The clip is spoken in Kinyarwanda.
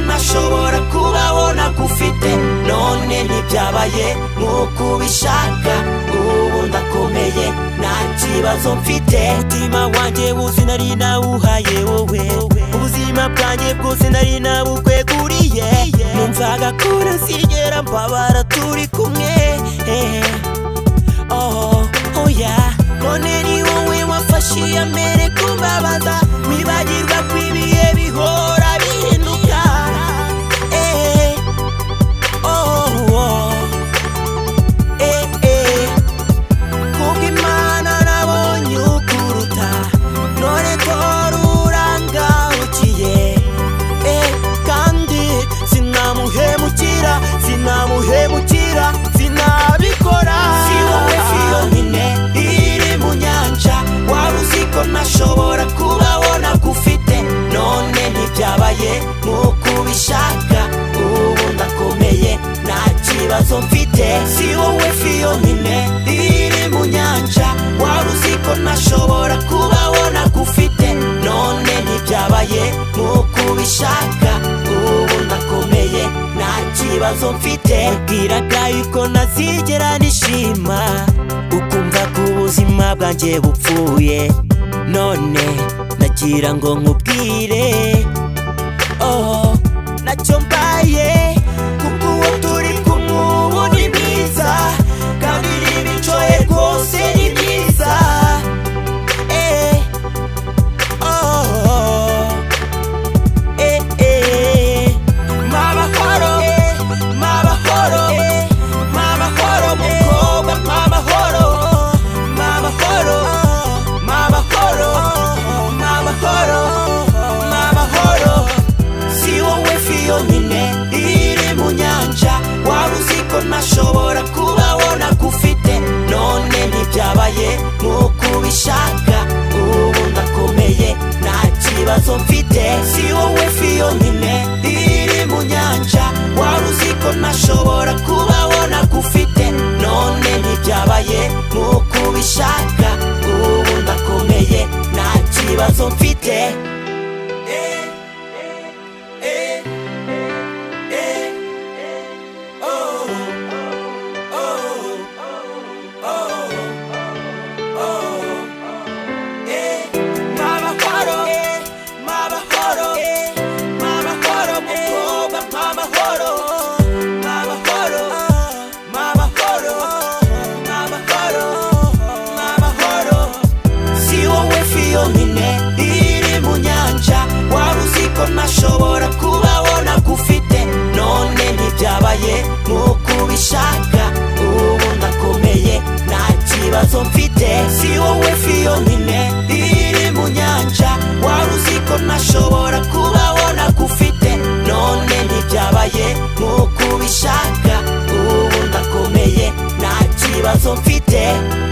nashobora kubaho ntagufite none ntibyabaye nk'uko ubishaka ubu ndakomeye nta kibazo mfite umutima wanjye wose nari nawuhaye wowe ubuzima bwanjye bwose nari nabukweguriye numvaga ko ntazigera mbabara turi kumwe eh. oh, oh yeah. none ni wowe wafashe iya mbere kumbabaza wibagirwa ko ibihe bihora bihinduka eh. oh, oh. Eh, eh. kubw'imana nabonye ukuruta none ko rurangahukiye Eh, kandi sinamuhemukira sinamuhemukira sinabikora si wowe si yonyine iri mu nyanja wari uzi ko nashobora kubaho ntagufite none ntibyabaye nk'uko ubishaka ubu ndakomeye nta kibazo mfite si wowe fi yonyine iri mu nyanja wari uzi ko nashobora kubaho ntagufite none ntibyabaye nk'uko ubishaka ubu ndakomeye nta kibazo mfite bwiraga yuko ntazigera nishima ukumva ko ubuzima bwanjye bupfuye none nagira ngo nkubwire oh nacyo mbaye kuko uwo turi kumwe ubu ni mwiza kandi n'imico ye rwose ni myiza eh oh eh eh mabahoro eh mabahoro eh mabahoro mukobwa mabahoro mabahoro mabahoro mabahoro mabahoro si wowe fi yonyine iri mu nyanja waba uzi ko ntashobora kubaho ntagufite none ntibyabaye nk'uko ubishaka ubu ndakomeye nta kibazo mfite si wowe fi yonyine iri mu nyanja waba uzi ko ntashobora kubaho ntagufite none ntibyabaye nk'uko ubishaka ubu ndakomeye nta kibazo mfite Eh. Eh, eh, oh, oh, oh, oh, eh. Mabahoro, eh, mabahoro, eh, mabahoro, mukobwa, mabahoro, mabahoro, mabahoro, mabahoro, mabahoro. si wowe fi yonyine iri mu nyanja waba uzi ko ntashobora kubaho ntagufite none ntibyabaye nk'uko ubishaka ubu ndakomeye nta kibazo mfite si wowe fi yonyine iri mu nyanja waba uzi ko ntashobora kubaho ntagufite none ntibyabaye nk'uko ubishaka ubu ndakomeye nta kibazo mfite